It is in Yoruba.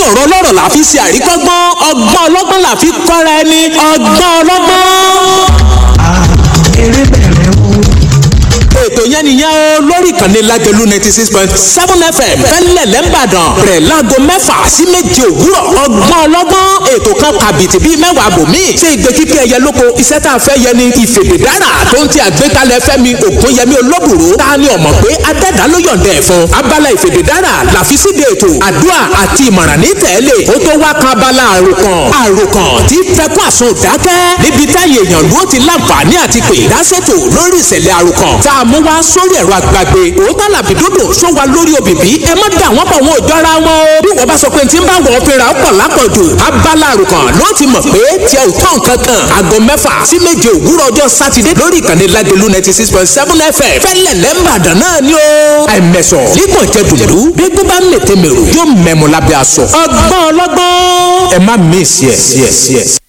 ọ̀rọ̀ ọlọ́rọ̀ la fi ṣe àríkọ́gbọ́n ọgbọ́n ọlọ́gbọ́n la fi kọ́ra ẹni ọgbọ́n ọlọ́gbọ́n. eré bẹ̀rẹ̀ o. ètò yẹn nìyẹn o lórí ìkànnì lágẹ̀lú ninety six point seven fm fẹ́lẹ̀ lẹ́ńbàdàn rẹ̀ láago mẹ́fà sí méje òwúrọ̀ ọgbọ́n ọlọ́gbọ́n ètò kan kàbìtì bíi mẹ́wàá bòmí ṣé ìgbé kíkẹ́ ẹyẹ lóko iṣẹ́ tá a fẹ́ yẹ ni ìfèdè dára tó ń ti àgbékalẹ̀ fẹ́mi ògúnyẹmí olóbùrú ta ni ọ̀mọ̀ pé adẹ́dá ló yọ̀ǹda ẹ̀ fún abala ìfèdè dára làfi síde ètò àdúrà àti ìmọ̀ràn ní tẹ̀lé ó tó wá kan abala àròkàn àròkàn tí fẹ́kún àsun dákẹ́ níbi táyé èèyàn ló ti láǹfààní àti pè dásètò lórí ìṣẹ̀lẹ̀ àròkàn tá a mú wá sórí ẹ̀rọ àgbàgbé òótọ́ làbí dúdú sọ wa lórí òbíbí ẹ má dà wọ́n pọ̀ wọn ò jọra wọn o bí wọ́n bá sọ pé tí ń bá wọ́n fínra ó pọ̀ lápọ̀jù abala àròkàn ló ti mọ̀ pé tí ẹ ò tán kankan aago mẹ́fà sí méje òwúrọ̀ ọjọ́ sátidé lórí ìkànnì lágẹ̀lú ninety six point seven fm fẹ́lẹ̀ lẹ́mbàdàn náà ni ó àìmẹ̀sọ̀ nígbọ̀n jẹ́ dùdú bí gbọ́ bá ń lè tẹ́ mèrò yóò mẹ́mu lábẹ́ aṣọ ọgbọ́n ọlọ́gbọ́n ẹ má mí sí ẹ̀ sí ẹ̀ sí ẹ̀.